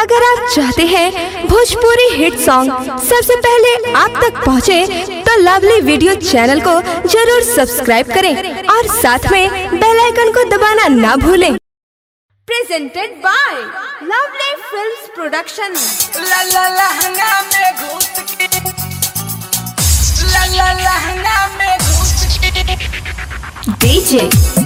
अगर आप चाहते हैं भोजपुरी हिट सॉन्ग सबसे पहले आप तक पहुंचे, तो लवली वीडियो चैनल को जरूर सब्सक्राइब करें और साथ में बेल आइकन को दबाना ना भूलें presented by lovely films production ला ला लहंगा में घुस के ला ला लहंगा में घुस के डीजे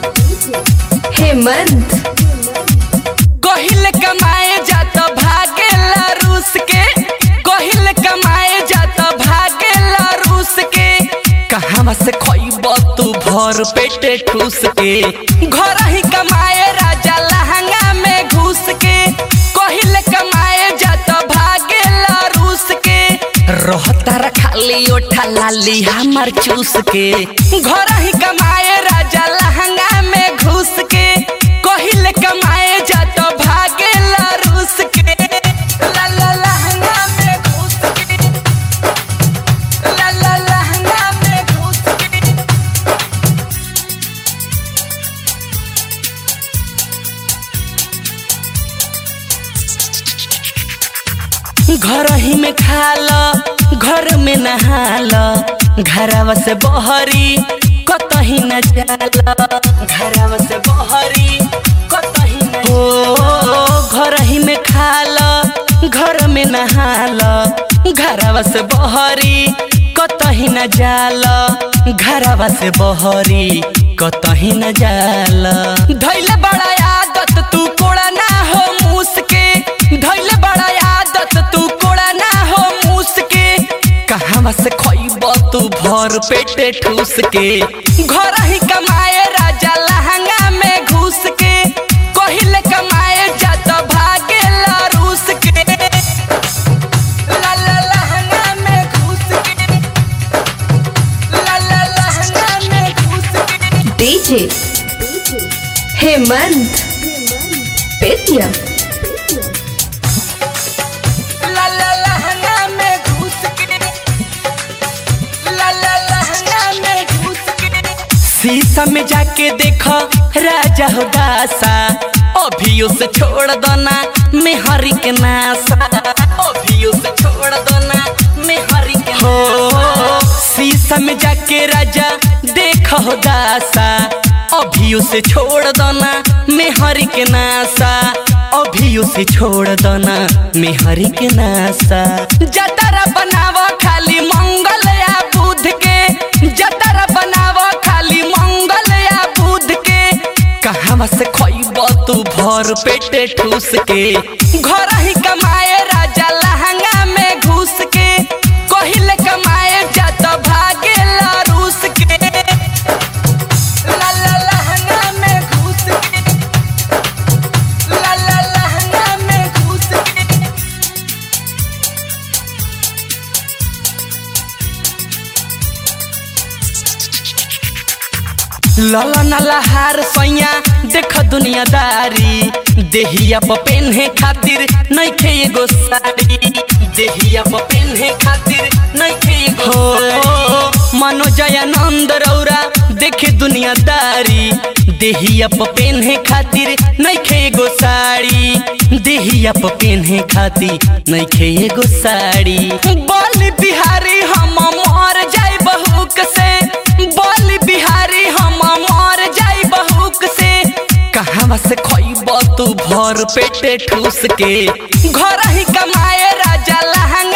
हेमंत कहिल कमाए जात भागेला रूस के कहिल कमाए जात भागेला रूस के कहाँ से खइब तू भर पेटे ठूस के घर ही कमाए राजा लहंगा में घुस के कहिल कमाए जात भागेला रूस के रहता खाली ओठा लाली हमार चूस के घर ही कमाए राजा लहंगा में घुस के कहिल कमाए जात भागेला रूस के ला ला लहंगा में घुस के ला ला लहंगा में घुस के घर ही में खाल घर में नहाल घरवा से बहरी कतही न जाला घरवा से बहरी कतही न हो घर ही में खाल घर में नहाल घरवा से बहरी कतही न जाला घरवा से बहरी कतही न जाला धैले बड़ा आदत तू कोड़ा ना हो मूस के धैले बड़ा आदत तू कोड़ा ना हो मूस के कहाँ से खइब तू भर पेटे ठूस के घर ही कमाए राजा लहंगा में घुस के कहिले कमाए जात भागेला रूस के ला ला लहंगा में घुस के ला ला लहंगा में घुस के डीजे हेमंत पेटिया ला ला लहंगा में घुस के ला ला लहंगा में घुस के शीशा में जाके देखो राजा हो दासा अभियो से छोड़ दो ना मैं हरी के नासा अभियो से छोड़ दो ना मैं हरी के हो शीशा में जाके राजा देखो हो दासा अभियो से छोड़ दो ना मैं हरी के नासा अभियो से छोड़ दो ना मैं हरी के नासा जतरा बनावा खाली मंगल या बुध के जतरा बनावा खाली मंगल या बुध के कहाँ से खइब तू भर पेटे ठूस के घर ही कमाए राजा लहंगा में घुस के कहिले कमाए जात भागेला रूस के ला ला लहंगा में घुस के ला ला लहंगा में घुस के लला नला हार सैया देख दुनियादारी देहिया प पेन्हे खातिर नइखे एगो साड़ी देहिया प पेन्हे खातिर नइखे एगो हो मनोजयानंद रौरा देखे दुनियादारी देहिया प पेन्हे खातिर नइखे एगो साड़ी देहिया प पेन्हे खातिर नइखे एगो साड़ी बोल बिहारी हम मर जाई बहुक से बोल बिहारी हम मर जाई बहुक से कहाँ से खइब तू भर पेटे ठूस के घर ही कमाए राजा लहंगा